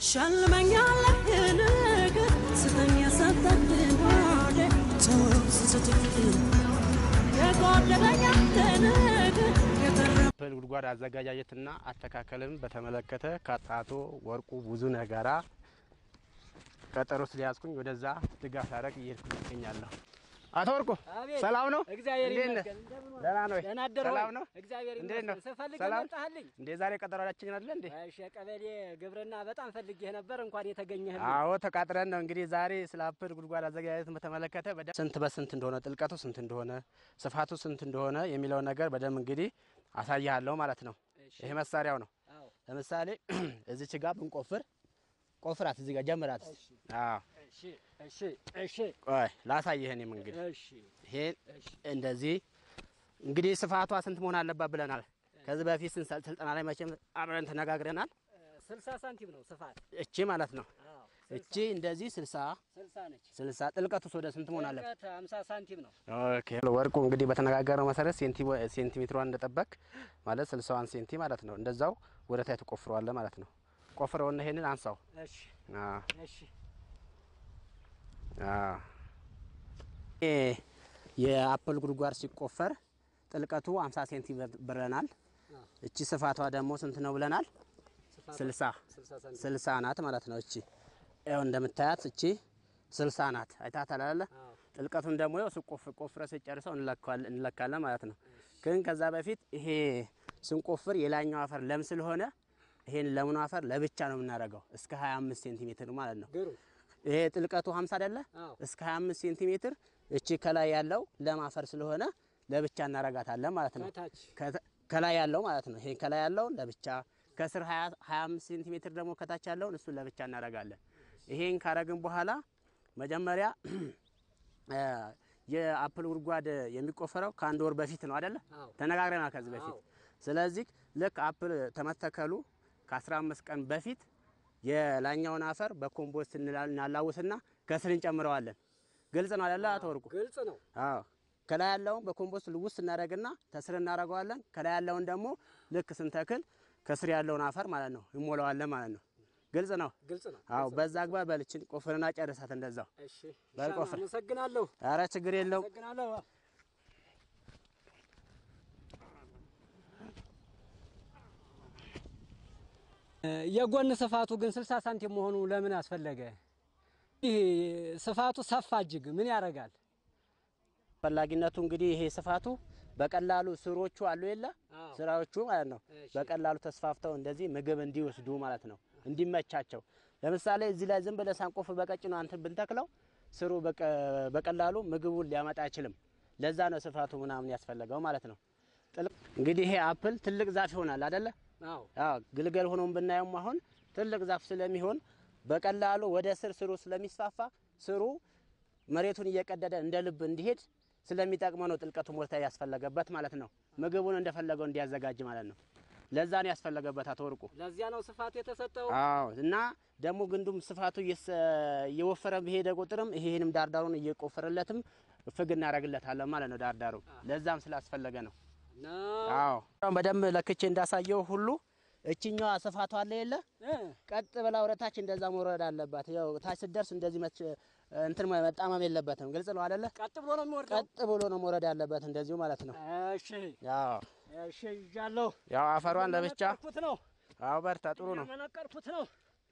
ሸልመኛለህ ነገር ስተኝ የሰጠህን ሆዴ ተው ስትትክል የጎደለኛ ነገር የተረ ፕል ጉድጓድ አዘጋጃጀትና አተካከልን በተመለከተ ከአቶ ወርቁ ብዙነህ ጋራ ቀጠሮ ስለያዝኩኝ ወደዛ ድጋፍ ላደርግ እየሄድኩ ይገኛለሁ። አቶ ወርቁ አቤት። ሰላም ነው? እግዚአብሔር እንዴት ነህ? ይመስገን። እንደምን ዋልክ? ደህና ነው ወይ? ደህና አደርክ ወይ? ሰላም ነው? እግዚአብሔር እንዴት ነው? ይመስገን። ስፈልግ ሰላም? መጣህልኝ። እንዴ ዛሬ ቀጠሯችን አይደለ እንዴ? እሺ፣ የቀበሌ ግብርና በጣም ፈልጌህ ነበር። እንኳን የተገኘህ አዎ ተቃጥረን ነው እንግዲህ ዛሬ ስለ አፕል ጉድጓድ አዘጋጃጀትን በተመለከተ በደንብ ስንት በስንት እንደሆነ ጥልቀቱ ስንት እንደሆነ ስፋቱ ስንት እንደሆነ የሚለው ነገር በደንብ እንግዲህ አሳያለሁ ማለት ነው። እሺ። ይሄ መሳሪያው ነው። አዎ። ለምሳሌ እዚች ጋር ብንቆፍር ቆፍራት እዚህ ጋር ጀምራት። አዎ እሺ፣ እሺ፣ እሺ፣ ቆይ ላሳይህ። እኔም እንግዲህ እሺ፣ ይሄን እሺ። እንደዚህ እንግዲህ ስፋቷ ስንት መሆን አለባት ብለናል። ከዚህ በፊት ስንሰ- ስልጠና ላይ መቼም አብረን ተነጋግረናል። ስልሳ ሳንቲም ነው ስፋት። እቺ ማለት ነው አዎ፣ እቺ እንደዚህ ስልሳ ስልሳ ነች። ስልሳ ጥልቀቱስ ወደ ስንት መሆን አለበት? ጥልቀት ሃምሳ ሳንቲም ነው። ኦኬ ወርቁ እንግዲህ በተነጋገረው መሰረት ሴንቲ ሴንቲሜትሯን እንደጠበቅ ማለት ስልሳዋን ሴንቲ ማለት ነው። እንደዛው ወደ ታይ ትቆፍረዋለህ ማለት ነው። ቆፍረውና ይሄንን አንሳው። እሺ፣ አዎ እሺ፣ አዎ። ይሄ የአፕል ጉድጓድ ሲቆፈር ጥልቀቱ 50 ሴንቲ ብለናል። አዎ። እቺ ስፋቷ ደግሞ ስንት ነው ብለናል? ስፋት 60 ስልሳ ሳንቲም። 60 ናት ማለት ነው። እቺ ያው እንደምታያት እቺ 60 ናት። አይታታል አይደለ? አዎ። ጥልቀቱን ደግሞ ያው ስቆፍር ቆፍረ ስጨርሰው እንለካዋለን እንለካለን ማለት ነው። ግን ከዛ በፊት ይሄ ስንቆፍር የላኛው አፈር ለም ስለሆነ ይሄን ለሙን አፈር ለብቻ ነው የምናደርገው እስከ 25 ሴንቲሜትር ማለት ነው። ግሩ ይሄ ጥልቀቱ 50 አይደለ? አዎ። እስከ 25 ሴንቲሜትር እቺ ከላይ ያለው ለም አፈር ስለሆነ ለብቻ እናረጋታለን ማለት ነው። ከታች ከተ- ከላይ ያለው ማለት ነው። ይሄ ከላይ ያለውን ለብቻ ከስር 20 25 ሴንቲሜትር ደግሞ ከታች ያለውን እሱን ለብቻ እናረጋለን። ይሄን ካረግን በኋላ መጀመሪያ እ የአፕል ጉድጓድ የሚቆፈረው ከአንድ ወር በፊት ነው አይደለ? አዎ። ተነጋግረናል ከዚህ በፊት። አዎ። ስለዚህ ልክ አፕል ተመተከሉ ከ15 ቀን በፊት የላኛውን አፈር በኮምፖስት እንላ- እናላውስና ከስር እንጨምረዋለን። ግልጽ ነው አይደለ አቶ ወርቁ? ግልጽ ነው። አዎ ከላይ ያለውን በኮምፖስት ልውስ እናደርግና ከስር እናደርገዋለን። ከላይ ያለውን ደግሞ ልክ ስንተክል ከስር ያለውን አፈር ማለት ነው እንሞላዋለን ማለት ነው። ግልጽ ነው። ግልጽ ነው። አዎ በዛ አግባብ በልችን ቆፍርና ጨርሳት እንደዛው። እሺ፣ በል ሻማ፣ ቆፍር። አመሰግናለሁ። ኧረ ችግር የለውም። አመሰግናለሁ። የጎን ስፋቱ ግን 60 ሳንቲም መሆኑ ለምን አስፈለገ? ይህ ስፋቱ ሰፋ እጅግ ምን ያደርጋል? አስፈላጊነቱ እንግዲህ ይሄ ስፋቱ በቀላሉ ስሮቹ አሉ የለ አዎ። ስራዎቹ ማለት ነው እሺ። በቀላሉ ተስፋፍተው እንደዚህ ምግብ እንዲወስዱ ማለት ነው እንዲመቻቸው። ለምሳሌ እዚህ ላይ ዝም ብለህ ሳንቆፍ በቀጭኑ አንተን ብንተክለው ስሩ በቀ- በቀላሉ ምግቡን ሊያመጣ አይችልም። ለዛ ነው ስፋቱ ምናምን ያስፈለገው ማለት ነው። ጥልቅ እንግዲህ ይሄ አፕል ትልቅ ዛፍ ይሆናል አይደለ? አዎ አዎ ግልገል ሆኖም ብናየውም አሁን ትልቅ ዛፍ ስለሚሆን በቀላሉ ወደ ስር ስሩ ስለሚስፋፋ ስሩ መሬቱን እየቀደደ እንደ ልብ እንዲሄድ ስለሚጠቅመው ነው ጥልቀቱ ሞልታ ያስፈለገበት ማለት ነው። ምግቡን እንደፈለገው እንዲያዘጋጅ ማለት ነው። ለዛ ነው ያስፈለገበት አቶ ወርቁ። ለዚያ ነው ስፋት የተሰጠው። አዎ እና ደግሞ ግንዱም ስፋቱ እየሰ- እየወፈረ በሄደ ቁጥርም ይሄንም ዳርዳሩን እየቆፈረለትም ፍግ እናደርግለታለን ማለት ነው ዳርዳሩ። ለዛም ስላስፈለገ ነው። ነው አዎ አሁን በደንብ ለክቼ እንዳሳየው ሁሉ እችኛዋ ስፋቷ አለ የለ እ ቀጥ ብላ ወደ ታች እንደዛ መውረድ አለባት። ያው ታች ስትደርስ እንደዚህ መች እንትን መጣመም የለበትም። ግልጽ ነው አይደለ? ቀጥ ብሎ ነው የሚወርደው። ቀጥ ብሎ ነው መውረድ ያለበት እንደዚሁ ማለት ነው። እሺ ያው እሺ ይዣለሁ። ያው አፈሯን ለብቻ እየመነቀርኩት ነው አዎ፣ በርታ፣ ጥሩ ነው። እየመነቀርኩት ነው።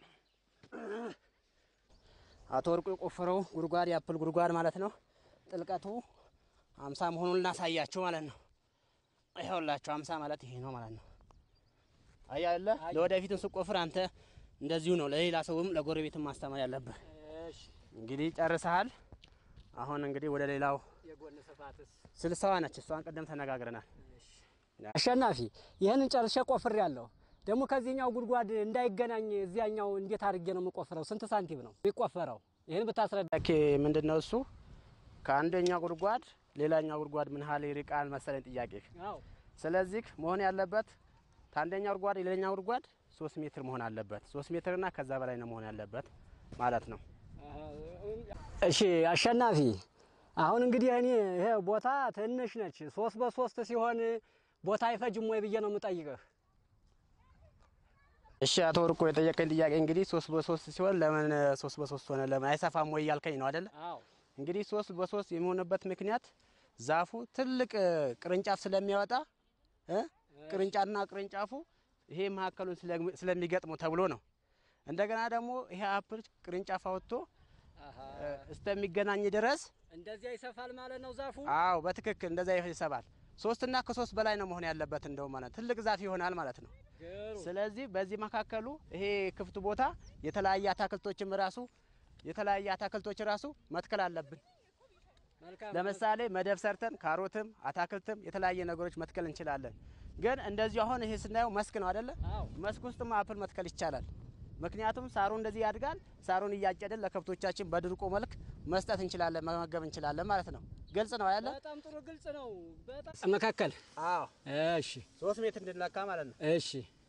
አቶ ወርቁ የቆፈረው ጉድጓድ የአፕል ጉድጓድ ማለት ነው። ጥልቀቱ አምሳ መሆኑን እናሳያችሁ ማለት ነው። ይኸውላችሁ አምሳ ማለት ይሄ ነው ማለት ነው። አያለ ለወደፊትም ስቆፍር አንተ እንደዚሁ ነው ለሌላ ሰውም ለጎረቤትም ማስተማር ያለብህ። እሺ እንግዲህ ጨርሰሃል። አሁን እንግዲህ ወደ ሌላው የጎን ስፋትስ? ስልሳዋ ነች። እሷን ቀደም ተነጋግረናል። አሸናፊ ይህንን ጨርሼ ቆፍሬያለሁ። ደግሞ ከዚህኛው ጉድጓድ እንዳይገናኝ እዚያኛው እንዴት አድርጌ ነው የምቆፍረው? ስንት ሳንቲም ነው የሚቆፈረው? ይህን ብታስረዳ። ኦኬ ምንድን ነው እሱ? ከአንደኛው ጉድጓድ ሌላኛው ጉድጓድ ምን ያህል ይርቃል መሰለኝ ጥያቄ። አዎ ስለዚህ መሆን ያለበት ከአንደኛው ጉድጓድ ሌላኛው ጉድጓድ ሶስት ሜትር መሆን አለበት። ሶስት ሜትርና ከዛ በላይ ነው መሆን ያለበት ማለት ነው። እሺ አሸናፊ፣ አሁን እንግዲህ እኔ ይሄ ቦታ ትንሽ ነች። ሶስት በሶስት ሲሆን ቦታ አይፈጅም ወይ ብዬ ነው የምጠይቅህ። እሺ አቶ ወርቁ የጠየቀኝ ጥያቄ እንግዲህ ሶስት በሶስት ሲሆን ለምን ሶስት በሶስት ሆነ ለምን አይሰፋም ወይ እያልከኝ ነው አይደለ? አዎ እንግዲህ ሶስት በሶስት የሚሆንበት ምክንያት ዛፉ ትልቅ እ, ቅርንጫፍ ስለሚያወጣ እ ቅርንጫፍና ቅርንጫፉ ይሄ መካከሉን ስለሚ- ስለሚገጥሙ ተብሎ ነው። እንደገና ደግሞ ይሄ አፕል ቅርንጫፍ አወጥቶ እ, እስከሚገናኝ ድረስ እንደዚያ ይሰፋል ማለት ነው ዛፉ። አዎ በትክክል እንደዛ ይሰባል። ሶስትና ከሶስት በላይ ነው መሆን ያለበት እንደው ማለት ትልቅ ዛፍ ይሆናል ማለት ነው። ግሩ ስለዚህ በዚህ መካከሉ ይሄ ክፍት ቦታ የተለያየ አታክልቶችም ራሱ የተለያየ አታክልቶች ራሱ መትከል አለብን። መልካም ለምሳሌ መደብ ሰርተን ካሮትም አታክልትም የተለያየ ነገሮች መትከል እንችላለን። ግን እንደዚሁ አሁን ይሄ ስናየው መስክ ነው አይደለ? አዎ መስክ ውስጥም አፕል መትከል ይቻላል። ምክንያቱም ሳሩ እንደዚህ ያድጋል። ሳሩን እያጨድን ለከብቶቻችን በድርቆ መልክ መስጠት እንችላለን፣ መመገብ እንችላለን ማለት ነው። ግልጽ ነው ያለ? በጣም ጥሩ ግልጽ ነው። በጣም መካከል አዎ እሺ ሶስት ሜትር እንድንለካ ማለት ነው። እሺ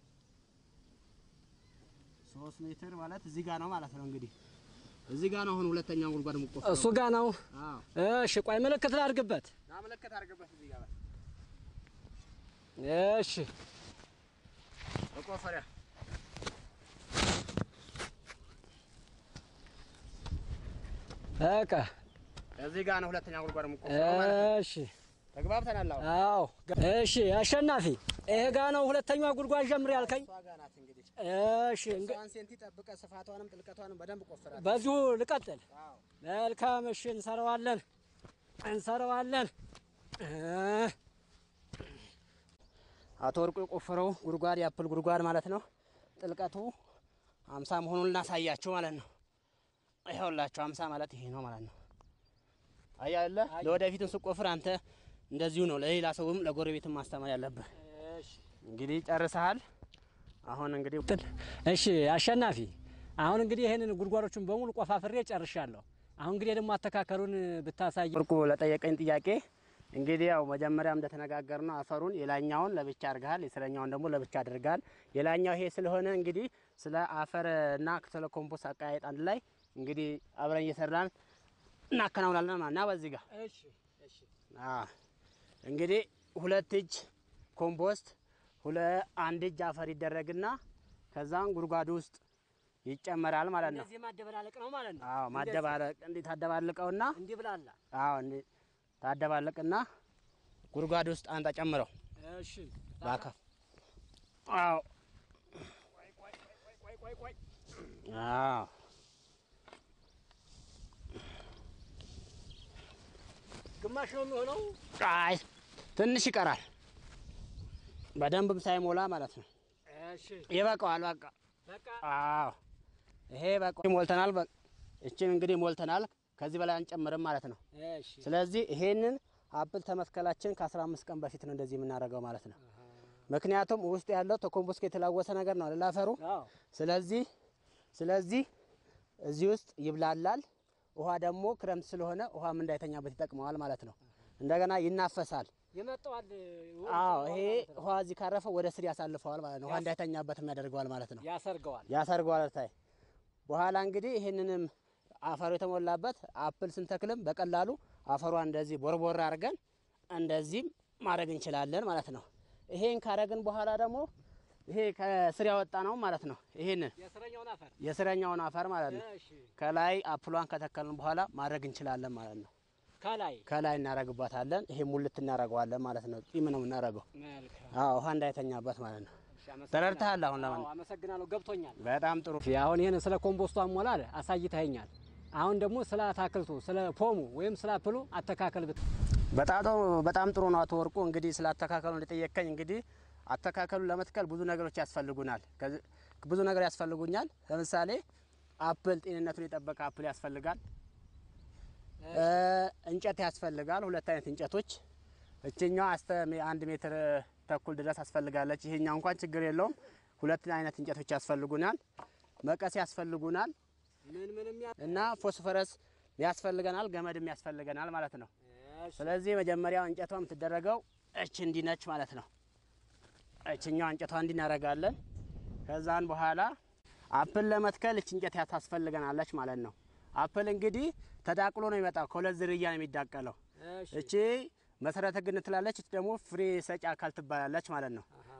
ሶስት ሜትር ማለት እዚህ ጋር ነው ማለት ነው። እንግዲህ እዚህ ጋር ነው አሁን ሁለተኛውን ጉድጓድ የምቆፍረው። እሱ ጋ ነው። አዎ እሺ ቆይ ምልክት ላድርግበት። ናመለከት አድርገበት እዚህ ጋር እሺ መቆፈሪያ በቃ እዚህ ጋር ነው ሁለተኛው ጉድጓድ የምቆፍረው ማለት ነው። እሺ ተግባብተናል። አሁን አዎ እሺ አሸናፊ ይሄ ጋ ነው ሁለተኛዋ ጉድጓድ ጀምር ያልከኝ። እሷ ጋር ናት እንግዲህ እሺ እንግ- እሷን ሴንቲ ጠብቀ ስፋቷንም ጥልቀቷንም በደንብ ቆፍራል። በዚሁ ልቀጥል። አዎ መልካም እሺ እንሰራዋለን እንሰራዋለን እ አቶ ወርቁ የቆፈረው ጉድጓድ የአፕል ጉድጓድ ማለት ነው። ጥልቀቱ አምሳ መሆኑን እናሳያችሁ ማለት ነው። ይኸውላችሁ አምሳ ማለት ይሄ ነው ማለት ነው። አያለ ለወደፊትም ስቆፍር አንተ እንደዚሁ ነው ለሌላ ሰውም ለጎረቤትም ማስተማር ያለብህ። እሺ እንግዲህ ጨርሰሃል። አሁን እንግዲህ እሺ አሸናፊ፣ አሁን እንግዲህ ይህንን ጉድጓዶቹን በሙሉ ቆፋፍሬ ጨርሻለሁ። አሁን እንግዲህ ደግሞ አተካከሉን ብታሳይ። ወርቁ ለጠየቀኝ ጥያቄ እንግዲህ ያው መጀመሪያም እንደተነጋገር ነው አፈሩን የላኛውን ለብቻ አድርገሃል፣ የስረኛውን ደግሞ ለብቻ አድርገሃል። የላኛው ይሄ ስለሆነ እንግዲህ ስለ አፈር እና ስለ ኮምፖስት አቀያየጥ አንድ ላይ እንግዲህ አብረን እየሰራን እናከናውናለን ማለት ነው። በዚህ ጋር እሺ እሺ አዎ፣ እንግዲህ ሁለት እጅ ኮምፖስት ሁለ አንድ እጅ አፈር ይደረግና ከዛም ጉድጓዱ ውስጥ ይጨመራል ማለት ነው። እንደዚህ ማደበላለቅ ነው ማለት ነው። አዎ ማደባለቅ እንዲህ ታደባልቀውና እንዲህ ብላላ። አዎ እንዲህ ታደባለቅና ጉድጓድ ውስጥ አንተ ጨምረው እሺ ባካ አዎ አዎ ግማሽ ነው የሚሆነው። አይ ትንሽ ይቀራል። በደንብም ሳይሞላ ማለት ነው። እሺ ይበቃዋል። በቃ በቃ አዎ ይሄ በቃ ሞልተናል። በቃ እችን እንግዲህ ሞልተናል። ከዚህ በላይ አንጨምርም ማለት ነው። እሺ ስለዚህ ይሄንን አፕል ተመትከላችን ከ15 ቀን በፊት ነው እንደዚህ የምናደርገው ማለት ነው። ምክንያቱም ውስጥ ያለው ተኮምፖስት የተላወሰ ነገር ነው አይደል አፈሩ። አዎ ስለዚህ ስለዚህ እዚህ ውስጥ ይብላላል። ውሃ ደግሞ ክረምት ስለሆነ ውሃም እንዳይተኛበት ይጠቅመዋል ማለት ነው። እንደገና ይናፈሳል። ይመጣዋል። አዎ ይሄ ውሃ እዚህ ካረፈ ወደ ስር ያሳልፈዋል ማለት ነው። ውሃ እንዳይተኛበትም ያደርገዋል ማለት ነው። ያሰርገዋል። ያሰርገዋል ታይ በኋላ እንግዲህ ይህንንም አፈሩ የተሞላበት አፕል ስንተክልም በቀላሉ አፈሯን እንደዚህ ቦርቦር አድርገን እንደዚህም ማድረግ እንችላለን ማለት ነው። ይሄን ካረግን በኋላ ደግሞ ይሄ ከስር ያወጣ ነው ማለት ነው። ይሄንን የስረኛውን አፈር የስረኛውን አፈር ማለት ነው እሺ ከላይ አፕሏን ከተከልን በኋላ ማድረግ እንችላለን ማለት ነው። ከላይ ከላይ እናረግባታለን። ይሄ ሙልት እናረገዋለን ማለት ነው። ጢም ነው የምናረገው። መልካም። አዎ ውሃ እንዳይተኛበት ማለት ነው። እሺ፣ አመሰግናለሁ። ተረድተሃል? አሁን ለማን አዎ፣ አመሰግናለሁ። ገብቶኛል። በጣም ጥሩ እሺ፣ አሁን ይህን ስለ ኮምፖስቱ አሞላል አሳይተኸኛል። አሁን ደግሞ ስለ አታክልቱ ስለ ፖሙ ወይም ስለ አፕሉ አተካከል ብት በጣም ጥሩ በጣም ጥሩ ነው። አቶ ወርቁ እንግዲህ ስለ አተካከሉ እንደጠየቀኝ እንግዲህ አተካከሉ ለመትከል ብዙ ነገሮች ያስፈልጉናል። ከዚ- ብዙ ነገር ያስፈልጉኛል። ለምሳሌ አፕል ጤንነቱን የጠበቀ አፕል ያስፈልጋል። እ፣ እንጨት ያስፈልጋል። ሁለት አይነት እንጨቶች እችኛዋ እስከ ሜ- አንድ ሜትር ተኩል ድረስ ያስፈልጋለች። ይሄኛው እንኳን ችግር የለውም። ሁለት አይነት እንጨቶች ያስፈልጉናል። መቀስ ያስፈልጉናል ምን ምን የሚያ እና ፎስፈረስ ያስፈልገናል። ገመድም ያስፈልገናል ማለት ነው። ስለዚህ መጀመሪያ እንጨቷ የምትደረገው እች እንዲነች ማለት ነው። እችኛዋ እንጨቷ እንዲህ እናደርጋለን። ከዛን በኋላ አፕል ለመትከል እች እንጨት ታስፈልገናለች ማለት ነው። አፕል እንግዲህ ተዳቅሎ ነው የሚመጣው። ከሁለት ዝርያ ነው የሚዳቀለው። እሺ እቺ መሰረተ ግንድ ትላለች፣ እች ደግሞ ፍሬ ሰጪ አካል ትባላለች ማለት ነው።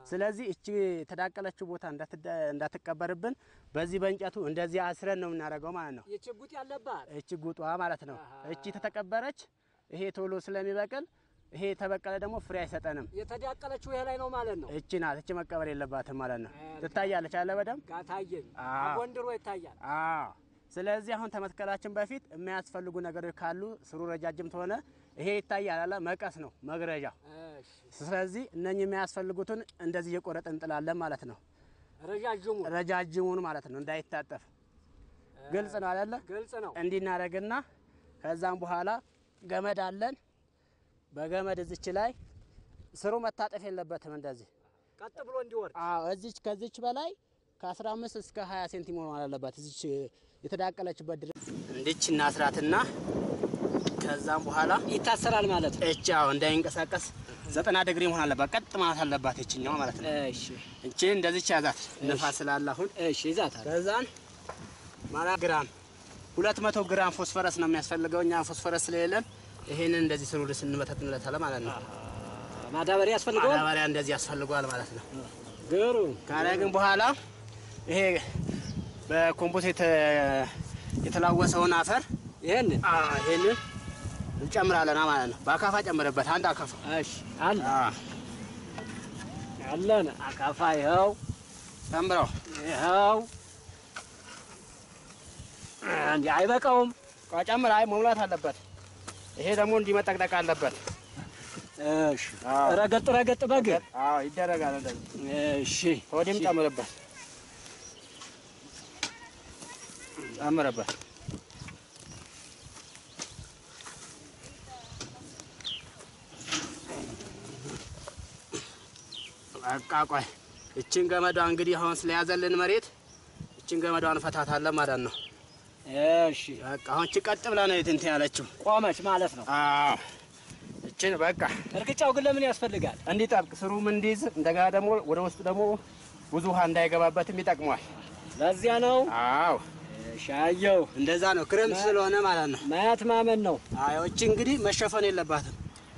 ስለዚህ እቺ የተዳቀለችው ቦታ እንዳትደ- እንዳትቀበርብን በዚህ በእንጨቱ እንደዚህ አስረን ነው የምናደርገው ማለት ነው። የችጉጥ ያለባት እቺ ጉጧ ማለት ነው። አሃ። እቺ ተተቀበረች፣ ይሄ ቶሎ ስለሚበቅል ይሄ የተበቀለ ደግሞ ፍሬ አይሰጠንም። የተዳቀለችው ይሄ ላይ ነው ማለት ነው። እቺ ናት። እቺ መቀበር የለባትም ማለት ነው። መልካም። ትታያለች አለ በደንብ ጋር ታየኝ አዎ። ጎንድሮ ይታያል። አዎ። ስለዚህ አሁን ተመትከላችን በፊት የሚያስፈልጉ ነገሮች ካሉ ስሩ ረጃጅም ተሆነ ይሄ ይታያል አለ መቀስ ነው መግረዣ። እሺ ስለዚህ እነኚህ የሚያስፈልጉትን እንደዚህ እየቆረጥ እንጥላለን ማለት ነው። ረዣዥሙ ረጃጅሙን ማለት ነው እንዳይታጠፍ። ግልጽ ነው አይደለ? ግልጽ ነው። እንዲናረግና ከዛም በኋላ ገመድ አለን። በገመድ እዚች ላይ ስሩ መታጠፍ የለበትም እንደዚህ ቀጥ ብሎ እንዲወርድ አዎ እዚች ከዚች በላይ ከ15 እስከ 20 ሴንቲሜትር መሆን አለባት። እዚች የተዳቀለችበት ድረስ እንዲች እናስራትና ከዛም በኋላ ይታሰራል ማለት ነው። እቺ አዎ እንዳይንቀሳቀስ ዘጠና ዲግሪ መሆን አለባት። ቀጥ ማለት አለባት እችኛው ማለት ነው። እሺ እቺ እንደዚች ያዛት ንፋስ ስላለ አሁን እሺ ይዛታል። ከዛን ማራ ግራም 200 ግራም ፎስፈረስ ነው የሚያስፈልገው። እኛ ፎስፈረስ ስለሌለን ይሄንን እንደዚህ ስሩ ስንመተትንለታለን ማለት ነው። ማዳበሪያ ያስፈልገዋል። ማዳበሪያ እንደዚህ ያስፈልገዋል ማለት ነው። ግሩ ካረግን በኋላ ይሄ በኮምፖስት የተ- የተላወሰውን አፈር ይሄን አ ይሄንን እንጨምራለን ማለት ነው። በአካፋ ጨምርበት፣ አንድ አካፋ እሺ አለ አ አለን አካፋ ይኸው ጨምረው። ይኸው እንዲህ አይበቃውም። ቆይ ጨምር። አይ መሙላት አለበት። ይሄ ደግሞ እንዲመጠቅጠቅ አለበት። እሺ አዎ። ረገጥ ረገጥ በግር አዎ ይደረጋል እንደዚህ። እሺ ሆዲም ጨምርበት፣ ጨምርበት። በቃ ቆይ እችን ገመዷ እንግዲህ አሁን ስለያዘልን መሬት እችን ገመዷን እንፈታታለን ማለት ነው። እሺ በቃ አሁን እቺ ቀጥ ብላ ነው እንትን ያለችው። ቆመች ማለት ነው። አዎ እችን በቃ እርግጫው ግን ለምን ያስፈልጋል? እንዲጠብቅ ስሩም እንዲይዝ እንደገና ደግሞ ወደ ውስጥ ደግሞ ብዙ ውሃ እንዳይገባበትም ይጠቅመዋል። ለዚያ ነው። አዎ ሻየው እንደዛ ነው። ክረምት ስለሆነ ማለት ነው። ማየት ማመን ነው። አዎ እቺ እንግዲህ መሸፈን የለባትም።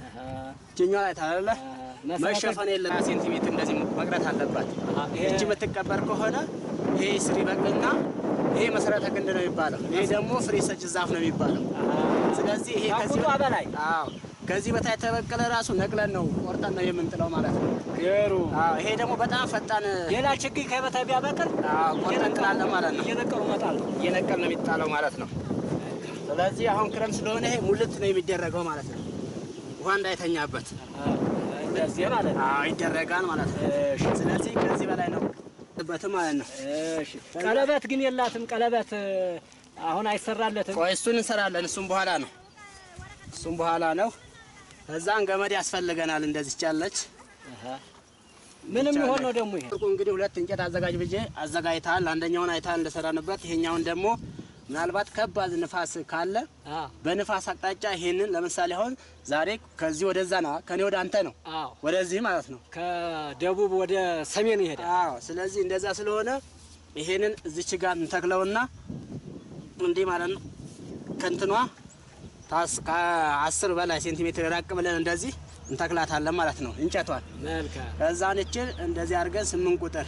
እችኛዋ ላይ ታላለ መሸፈን የለ ሴንቲሜትር እንደዚህ መቅረት አለባት። እቺ የምትቀበር ከሆነ ይሄ ስር ይበቅልና ይሄ መሰረተ ግንድ ነው የሚባለው። ይሄ ደግሞ ፍሬ ሰጭ ዛፍ ነው የሚባለው። ስለዚህ ይሄ ከዚህ ከቁጧ በላይ አዎ ከዚህ በታይ የተበቀለ ራሱ ነቅለን ነው ቆርጠን ነው የምንጥለው ማለት ነው። ገሩ አዎ ይሄ ደግሞ በጣም ፈጣን ሌላ ችግኝ ከበታ ቢያበቅል አዎ ቆርጠን እንጥላለን ማለት ነው። እየነቀሉ መጣል ነው። እየነቀል ነው የሚጣለው ማለት ነው። ስለዚህ አሁን ክረምት ስለሆነ ይሄ ሙልት ነው የሚደረገው ማለት ነው። ውሃ እንዳይተኛበት እንደዚህ ማለት ነው። አዎ ይደረጋል ማለት ነው። እሺ ስለዚህ ከዚህ በላይ ነው በትም ማለት ነው። እሺ ቀለበት ግን የላትም። ቀለበት እ፣ አሁን አይሰራለትም። ቆይ እሱን እንሰራለን። እሱም በኋላ ነው እሱም በኋላ ነው። ከዛን ገመድ ያስፈልገናል። እንደዚህ ቻለች አሃ። ምንም ይሆን ነው ደግሞ ይሄ ጥቁ እንግዲህ ሁለት እንጨት አዘጋጅ ብዬ አዘጋጅተሃል። አንደኛውን አይተሃል እንደሰራንበት። ይሄኛውን ደግሞ ምናልባት ከባድ ንፋስ ካለ አ በንፋስ አቅጣጫ ይሄንን ለምሳሌ አሁን ዛሬ ከዚህ ወደዛ ነው፣ ከኔ ወደ አንተ ነው፣ አዎ ወደዚህ ማለት ነው። ከደቡብ ወደ ሰሜን ይሄዳል። አዎ። ስለዚህ እንደዛ ስለሆነ ይሄንን እዚች ጋር እንተክለውና እንዲህ ማለት ነው ከእንትኗ ታስ ከአስር በላይ ሴንቲሜትር ራቅ ብለን እንደዚህ እንተክላታለን ማለት ነው እንጨቷን። መልካም ከዛን እችን እንደዚህ አድርገን ስምንት ቁጥር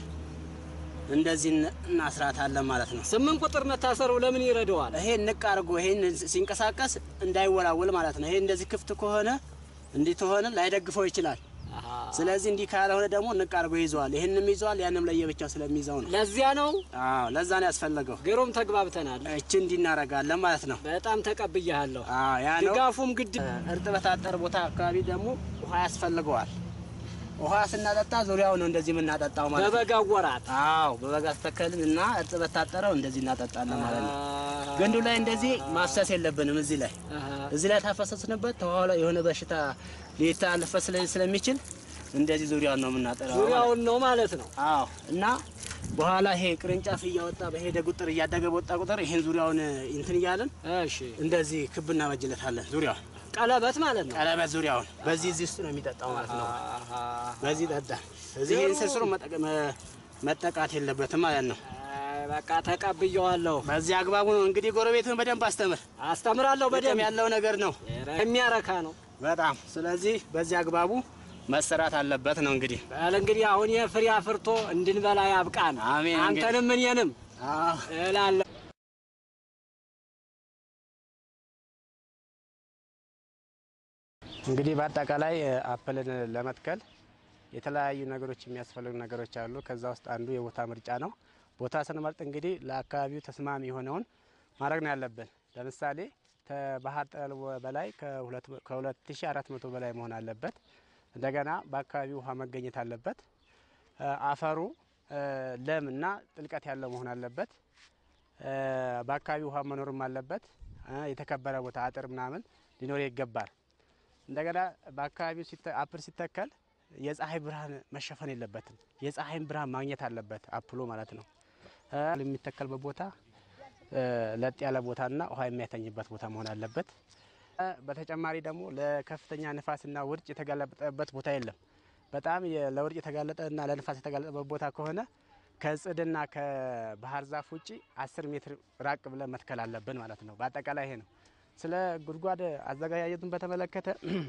እንደዚህ እን- እናስራታለን ማለት ነው። ስምንት ቁጥር መታሰሩ ለምን ይረዳዋል? ይሄ ንቅ አድርጎ ይሄን ሲንቀሳቀስ እንዳይወላወል ማለት ነው። ይሄ እንደዚህ ክፍት ከሆነ እንዲህ ተሆነ ላይደግፈው ይችላል። አሃ። ስለዚህ እንዲህ ካልሆነ ደግሞ ንቅ አድርጎ ይዘዋል። ይህንም ይዘዋል፣ ያንም ለየብቻው ስለሚይዘው ነው። ለዚያ ነው። አዎ ለዛ ነው ያስፈለገው። ግሩም ተግባብተናል። እቺ እንዲህ እናደርጋለን ማለት ነው። በጣም ተቀብያለሁ። አዎ ያ ነው። ድጋፉም ግድ እርጥበት አጠር ቦታ አካባቢ ደግሞ ውሃ ያስፈልገዋል። ውሃ ስናጠጣ ዙሪያው ነው እንደዚህ የምናጠጣው ማለት ነው። በበጋ ወራት አዎ በበጋ ተተከልን እና እርጥበት ታጠረው እንደዚህ እናጠጣለን ማለት ነው። ግንዱ ላይ እንደዚህ ማፍሰስ የለብንም። እዚህ ላይ አሃ። እዚህ ላይ ታፈሰስንበት ተኋላ የሆነ በሽታ ሊተላለፍ ስለ- ስለሚችል እንደዚህ ዙሪያውን ነው የምናጠራው። ዙሪያውን ነው ማለት ነው። አዎ እና በኋላ ይሄ ቅርንጫፍ እያወጣ በሄደ ቁጥር እያደገ በወጣ ቁጥር ይሄን ዙሪያውን እንትን እያለን እሺ እንደዚህ ክብ እናበጅለታለን። ዙሪያውን ቀለበት ማለት ነው። ቀለበት ዙሪያውን በዚህ እዚህ ውስጥ ነው የሚጠጣው ማለት ነው። አሃ። በዚህ ጠጣ። እዚህ ይህን ስርስሩ መጠቀ- መ- መጠቃት የለበትም ማለት ነው። አይ፣ በቃ ተቀብየዋለሁ። በዚህ አግባቡ ነው እንግዲህ ጎረቤትን በደንብ አስተምር። አስተምራለሁ በደም በደንብ ያለው ነገር ነው የሚያረካ ነው። በጣም ስለዚህ በዚህ አግባቡ መሰራት አለበት ነው እንግዲህ። በል እንግዲህ አሁን የፍሬ አፍርቶ እንድንበላ ያብቃን። አሜን። አንተንም እኔንም አዎ። እላለሁ። እንግዲህ በአጠቃላይ እ፣ አፕልን ለመትከል የተለያዩ ነገሮች የሚያስፈልጉ ነገሮች አሉ። ከዛ ውስጥ አንዱ የቦታ ምርጫ ነው። ቦታ ስንመርጥ እንግዲህ ለአካባቢው ተስማሚ የሆነውን ማድረግ ነው ያለብን። ለምሳሌ ከባህር ጠል በላይ ከ2400 በላይ መሆን አለበት። እንደገና በአካባቢው ውሃ መገኘት አለበት። እ፣ አፈሩ እ፣ ለም እና ጥልቀት ያለው መሆን አለበት። እ፣ በአካባቢው ውሃ መኖርም አለበት። እ፣ የተከበረ ቦታ አጥር ምናምን ሊኖር ይገባል። እንደገና በአካባቢው ሲተ- አፕል ሲተከል የፀሐይ ብርሃን መሸፈን የለበትም። የፀሐይን ብርሃን ማግኘት አለበት አፕሉ ማለት ነው። እ፣ የሚተከልበት ቦታ እ፣ ለጥ ያለ ቦታና ውሃ የሚያተኝበት ቦታ መሆን አለበት። እ፣ በተጨማሪ ደግሞ ለከፍተኛ ንፋስና ውርጭ የተጋለጠበት ቦታ የለም። በጣም የ- ለውርጭ የተጋለጠና ለንፋስ የተጋለጠበት ቦታ ከሆነ ከጽድና ከባህር ዛፍ ውጭ አስር ሜትር ራቅ ብለን መትከል አለብን ማለት ነው። በአጠቃላይ ይሄ ነው። ስለ ጉድጓድ አዘገጃጀቱን በተመለከተ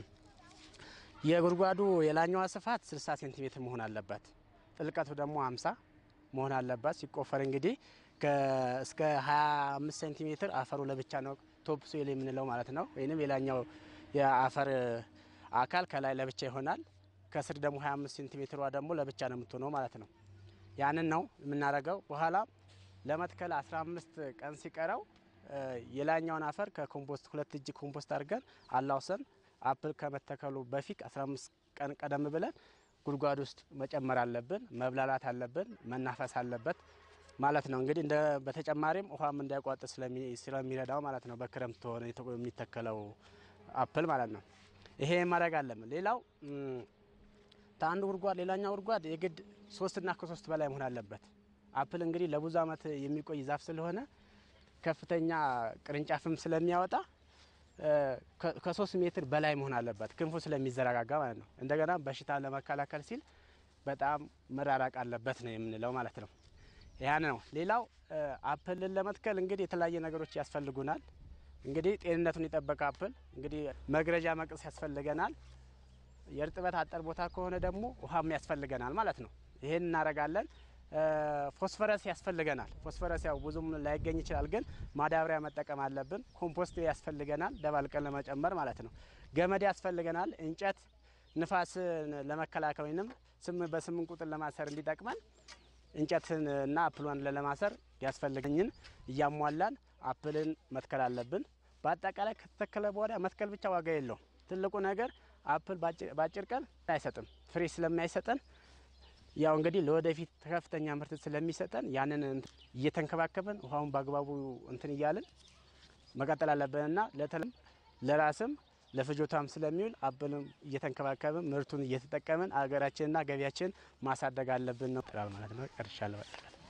የጉድጓዱ የላኛዋ ስፋት 60 ሴንቲሜትር መሆን አለበት። ጥልቀቱ ደግሞ 50 መሆን አለበት። ሲቆፈር እንግዲህ ከ- እስከ 25 ሴንቲሜትር አፈሩ ለብቻ ነው ቶፕ ሶይል የምንለው ማለት ነው። ወይንም የላኛው የአፈር አካል ከላይ ለብቻ ይሆናል። ከስር ደግሞ 25 ሴንቲሜትሯ ደግሞ ለብቻ ነው የምትሆነው ማለት ነው። ያንን ነው የምናደርገው። በኋላ ለመትከል 15 ቀን ሲቀረው እ፣ የላኛውን አፈር ከኮምፖስት ሁለት እጅ ኮምፖስት አድርገን አላውሰን አፕል ከመተከሉ በፊት 15 ቀን ቀደም ብለን ጉድጓድ ውስጥ መጨመር አለብን። መብላላት አለብን። መናፈስ አለበት ማለት ነው። እንግዲህ እንደ በተጨማሪም ውሃም እንዳይቋጥር ስለሚ- ስለሚረዳው ማለት ነው። በክረምት ሆነ የተ- የሚተከለው አፕል ማለት ነው። ይሄ ማድረግ አለብን። ሌላው እም፣ ከአንዱ ጉድጓድ ሌላኛው ጉድጓድ የግድ ሶስትና ከሶስት በላይ መሆን አለበት። አፕል እንግዲህ ለብዙ ዓመት የሚቆይ ዛፍ ስለሆነ ከፍተኛ ቅርንጫፍም ስለሚያወጣ እ፣ ከ- ከሶስት ሜትር በላይ መሆን አለበት ክንፉ ስለሚዘረጋጋ ማለት ነው። እንደገና በሽታ ለመከላከል ሲል በጣም መራራቅ አለበት ነው የምንለው ማለት ነው። ያን ነው። ሌላው እ፣ አፕልን ለመትከል እንግዲህ የተለያየ ነገሮች ያስፈልጉናል። እንግዲህ ጤንነቱን የጠበቀ አፕል እንግዲህ መግረጃ መቅስ ያስፈልገናል። የእርጥበት አጠር ቦታ ከሆነ ደግሞ ውሃም ያስፈልገናል ማለት ነው። ይሄን እናደርጋለን። እ፣ ፎስፈረስ ያስፈልገናል። ፎስፈረስ ያው ብዙም ላይገኝ ይችላል፣ ግን ማዳበሪያ መጠቀም አለብን። ኮምፖስት ያስፈልገናል ደባልቀን ለመጨመር ማለት ነው። ገመድ ያስፈልገናል። እንጨት ንፋስን ለመከላከል ወይንም ስም በስምንት ቁጥር ለማሰር እንዲጠቅመን እንጨትን እና አፕሏን ለማሰር ያስፈልገኝን እያሟላን አፕልን መትከል አለብን። በአጠቃላይ ከተተከለ በኋላ መትከል ብቻ ዋጋ የለውም። ትልቁ ነገር አፕል በአጭር- በአጭር ቀን አይሰጥም። ፍሬ ስለማይሰጠን ያው እንግዲህ ለወደፊት ከፍተኛ ምርት ስለሚሰጠን ያንን እንትን እየተንከባከበን ውሃውን በአግባቡ እንትን እያልን መቀጠል አለብንና ለተለም ለራስም ለፍጆታም ስለሚውል አፕልም እየተንከባከብን ምርቱን እየተጠቀምን አገራችንና ገቢያችን ማሳደግ አለብን ነው ማለት ነው። ጨርሻለሁ።